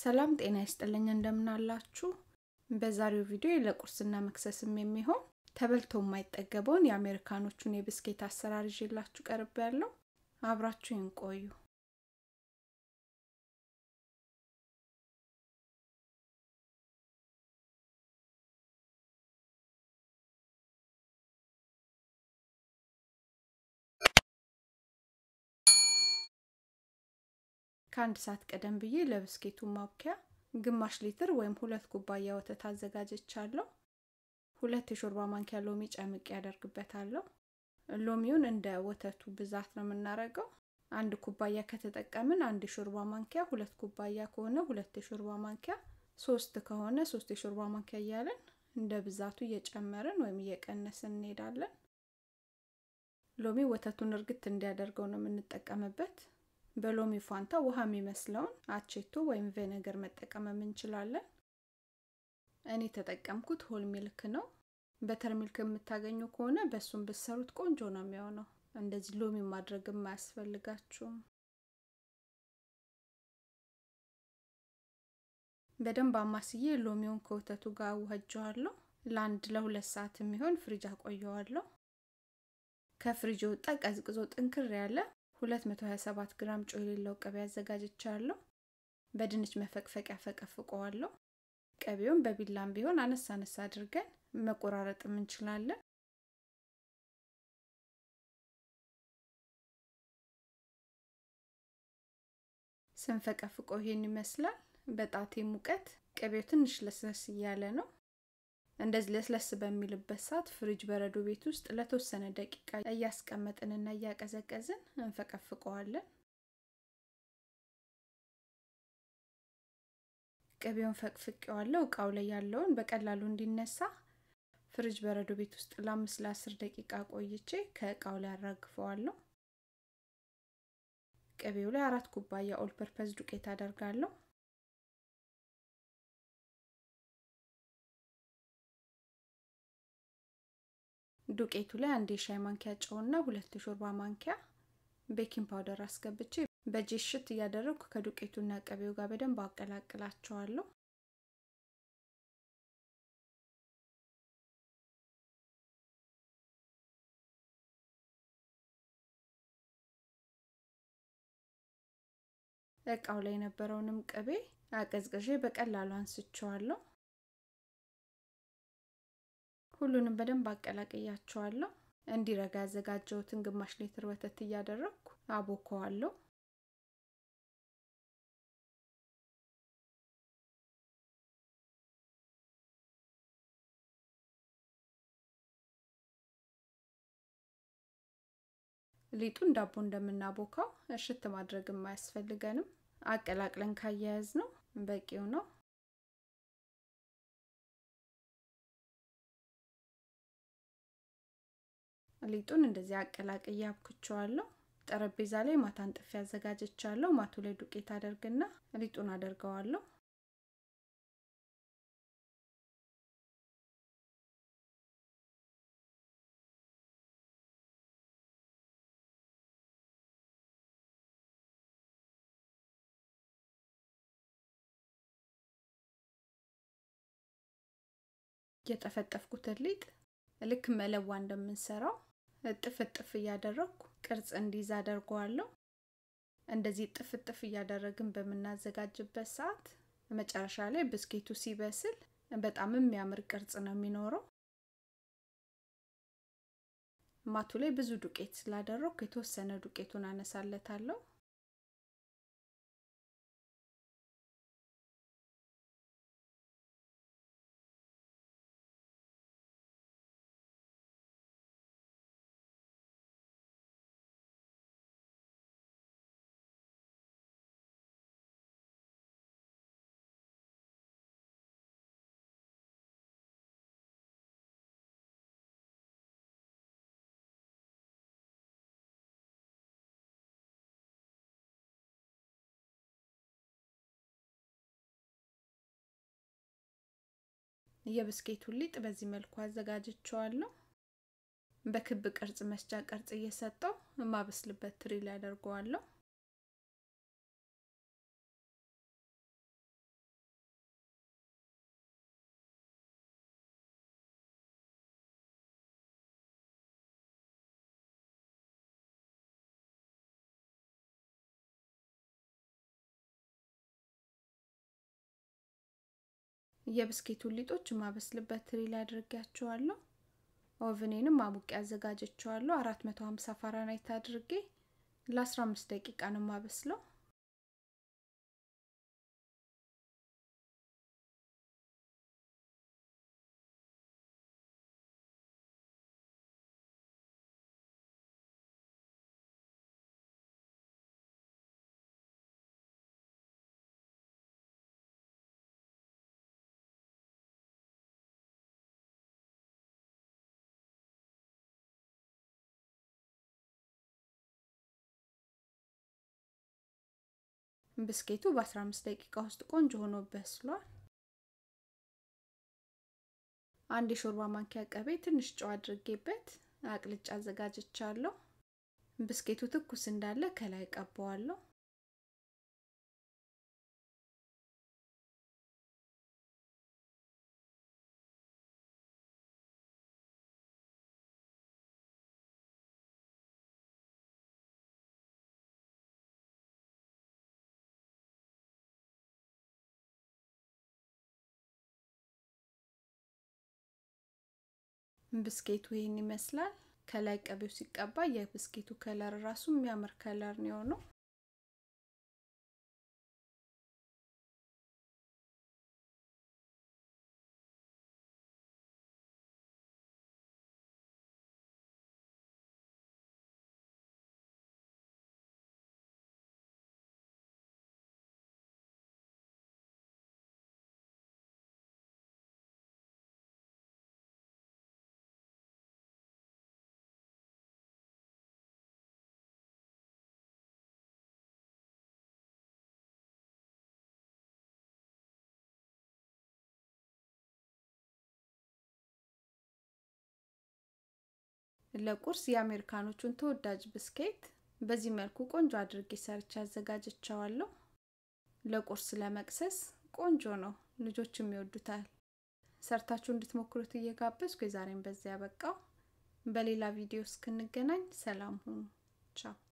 ሰላም ጤና ይስጥልኝ እንደምናላችሁ። በዛሬው ቪዲዮ ለቁርስና መክሰስም የሚሆን ተበልቶ የማይጠገበውን የአሜሪካኖቹን የብስኬት አሰራር ይዤላችሁ ቀርብ ያለው አብራችሁ ይንቆዩ። ከአንድ ሰዓት ቀደም ብዬ ለብስኬቱ ማብኪያ ግማሽ ሊትር ወይም ሁለት ኩባያ ወተት አዘጋጀቻለሁ። ሁለት የሾርባ ማንኪያ ሎሚ ጨምቄ ያደርግበታለሁ። ሎሚውን እንደ ወተቱ ብዛት ነው የምናደርገው። አንድ ኩባያ ከተጠቀምን አንድ የሾርባ ማንኪያ፣ ሁለት ኩባያ ከሆነ ሁለት የሾርባ ማንኪያ፣ ሶስት ከሆነ ሶስት የሾርባ ማንኪያ እያለን እንደ ብዛቱ እየጨመርን ወይም እየቀነስን እንሄዳለን። ሎሚ ወተቱን እርግት እንዲያደርገው ነው የምንጠቀምበት። በሎሚ ፋንታ ውሃ የሚመስለውን አቼቶ ወይም ቬነገር መጠቀምም እንችላለን። እኔ የተጠቀምኩት ሆል ሚልክ ነው። በተር ሚልክ የምታገኙ ከሆነ በእሱም ብሰሩት ቆንጆ ነው የሚሆነው። እንደዚህ ሎሚ ማድረግም አያስፈልጋችሁም። በደንብ አማስዬ ሎሚውን ከወተቱ ጋር አዋህጀዋለሁ። ለአንድ ለሁለት ሰዓት የሚሆን ፍሪጅ አቆየዋለሁ። ከፍሪጅ ወጣ ቀዝቅዞ ጥንክር ያለ 227 ግራም ጨው የሌለው ቅቤ አዘጋጅቻለሁ። በድንች መፈቅፈቂያ ፈቀፍቀዋለሁ። ቅቤውን በቢላም ቢሆን አነሳ አነሳ አድርገን መቆራረጥም እንችላለን። ስንፈቀፍቀው ይሄን ይመስላል። በጣቴ ሙቀት ቅቤው ትንሽ ለስለስ እያለ ነው። እንደዚህ ለስለስ በሚልበት ሰዓት ፍሪጅ በረዶ ቤት ውስጥ ለተወሰነ ደቂቃ እያስቀመጥንና እያቀዘቀዝን እንፈቀፍቀዋለን። ቅቤውን ፈቅፍቄዋለሁ። እቃው ላይ ያለውን በቀላሉ እንዲነሳ ፍሪጅ በረዶ ቤት ውስጥ ለአምስት ለአስር ደቂቃ ቆይቼ ከእቃው ላይ አራግፈዋለሁ። ቅቤው ላይ አራት ኩባያ ኦል ፐርፐዝ ዱቄት አደርጋለሁ። ዱቄቱ ላይ አንድ የሻይ ማንኪያ ጨውና ሁለት የሾርባ ማንኪያ ቤኪንግ ፓውደር አስገብቼ በእጄ ሽት እያደረግኩ ከዱቄቱና ቅቤው ጋር በደንብ አቀላቅላቸዋለሁ። እቃው ላይ የነበረውንም ቅቤ አቀዝቅዤ በቀላሉ አንስቸዋለሁ። ሁሉንም በደንብ አቀላቅያቸዋለሁ። እንዲረጋ ያዘጋጀሁትን ግማሽ ሊትር ወተት እያደረግኩ አቦከዋለሁ። ሊጡን ዳቦ እንደምናቦካው እሽት ማድረግም አያስፈልገንም። አቀላቅለን ካያያዝ ነው በቂው ነው። ሊጡን እንደዚህ አቀላቅዬ አብኩቸዋለሁ። ጠረጴዛ ላይ ማታ አንጥፌ አዘጋጀቻለሁ። ማቱ ላይ ዱቄት አደርግና ሊጡን አደርገዋለሁ። የጠፈጠፍኩትን ሊጥ ልክ መለዋ እንደምንሰራው እጥፍ እጥፍ እያደረግኩ ቅርጽ እንዲይዝ አደርገዋለሁ። እንደዚህ እጥፍ እጥፍ እያደረግን በምናዘጋጅበት ሰዓት መጨረሻ ላይ ብስኬቱ ሲበስል በጣም የሚያምር ቅርጽ ነው የሚኖረው። ማቱ ላይ ብዙ ዱቄት ስላደረግኩ የተወሰነ ዱቄቱን አነሳለታለሁ። የብስኬቱን ሊጥ በዚህ መልኩ አዘጋጅቸዋለሁ። በክብ ቅርጽ መስጫ ቅርጽ እየሰጠው የማበስልበት ትሪ ላይ አደርገዋለሁ። የብስኬቱን ሊጦች የማበስልበት ትሪ ላይ አድርጌያቸዋለሁ። ኦቭኔንም አሙቄ አዘጋጀቸዋለሁ። 450 ፋራናይት አድርጌ ለ15 ደቂቃ ነው የማበስለው። ብስኬቱ በ15 ደቂቃ ውስጥ ቆንጆ ሆኖ በስሏል። አንድ የሾርባ ማንኪያ ቅቤ፣ ትንሽ ጨው አድርጌበት አቅልጫ አዘጋጅቻለሁ። ብስኬቱ ትኩስ እንዳለ ከላይ ቀባዋለሁ። ብስኬቱ ይህን ይመስላል። ከላይ ቅቤው ሲቀባ የብስኬቱ ከለር ራሱ የሚያምር ከለር ነው የሆነው። ለቁርስ የአሜሪካኖቹን ተወዳጅ ብስኬት በዚህ መልኩ ቆንጆ አድርጌ ሰርቼ አዘጋጅቸዋለሁ። ለቁርስ ለመቅሰስ ቆንጆ ነው፣ ልጆችም ይወዱታል። ሰርታችሁ እንድትሞክሩት እየጋበዝኩ የዛሬን በዚያ ያበቃው። በሌላ ቪዲዮ እስክንገናኝ ሰላም ሁኑ። ቻው